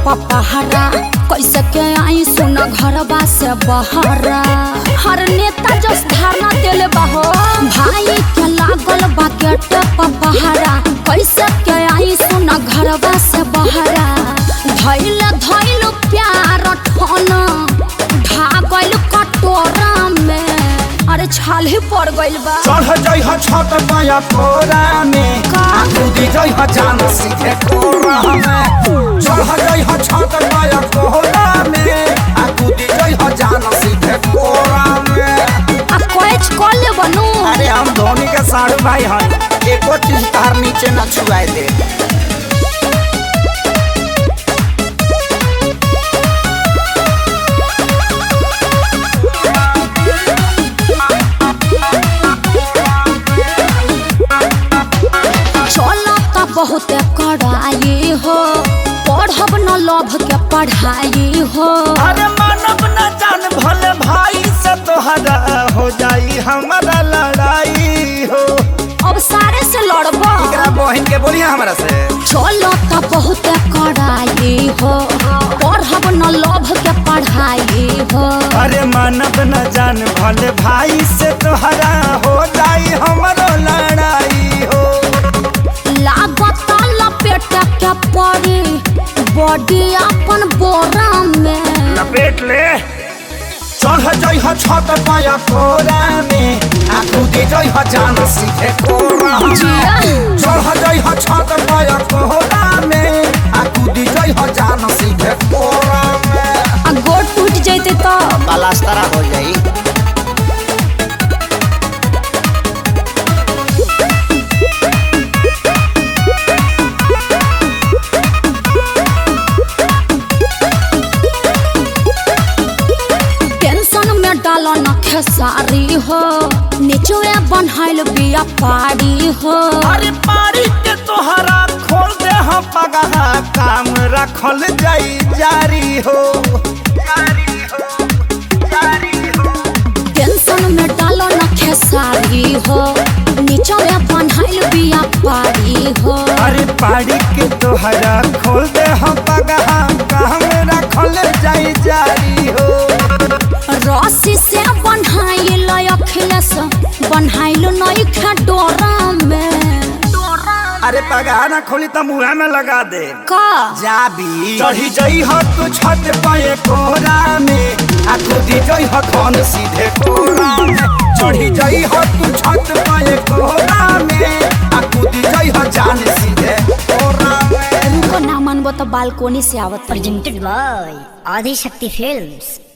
पपहरा कैसे के आई सुन घरबा से बहरा हर नेता जस धारणा देले बाहो भाई के लागल बा गेट पपहरा कैसे के आई सुन घरबा से बहरा धैल धैल प्यार ठन ढागल कटोरा में अरे छाल ही पड़ गइल बा चढ़ जाइ ह छत पाया कोरा में का? कूदी जाइ ह जान सीधे कोरा में चढ़ जाइ ह छत पाया कोरा में आ कूदी जाइ ह जान सीधे कोरा में आ कैच कर ले बनू अरे हम धोनी के साढ़ू भाई हन एको चीज तार नीचे न छुआए दे चलो त बहुत कड़ाई हो पढ़ब न लभ के पढ़ाई हो अरे मानव न जान भले भाई से तोहरा हो जाई हमारा लड़ाई हो अब सारे से लड़ब एकरा बहन के बोलिए हमरा से चलो त बहुत कड़ाई हो पढ़ब न लभ के पढ़ाई हो अरे मानव न जान भले भाई से तोहरा हो जाई हमारो लड़ाई हो लागत लपेट के पड़ी बॉडी अपन बोरा में लपेट ले चढ़ जाइ ह छत पाया कोरा में आ कूदी जाइ ह जान सीधे कोरा में जिया। चढ़ जाइ ह छत पाया कोरा में आ कूदी जाइ ह जान सीधे कोरा में आ गोड़ टूट जैते तो पलास्तरा हो जाई टेंशन में डालो न खेसारी हो निचोए बनहाइल बिया पारी हो अरे पारी के तोहरा खोल दे हम पगहा काम रखल जाई जारी हो जारी हो जारी हो टेंशन में डालो न खेसारी हो निचोए बनहाइल बिया पारी हो अरे पारी के तोहरा खोल दे हम पगहा काम रखल जाई जारी हो रस्सी से बनहाइल अखिलेश बनहाइल नई खा डोरा में अरे पगहा ना खोली तो मुँह में लगा दे का जाबी चढ़ी जई हो तू छत पाए कोरा में आ कूदी जई हो धन सीधे कोरा में चढ़ी जई हो तू छत पाए कोरा में आ कूदी जई हो जान सीधे कोरा में रुको ना मनबो तो बालकोनी से आवत रही। presented by Adi Shakti Films.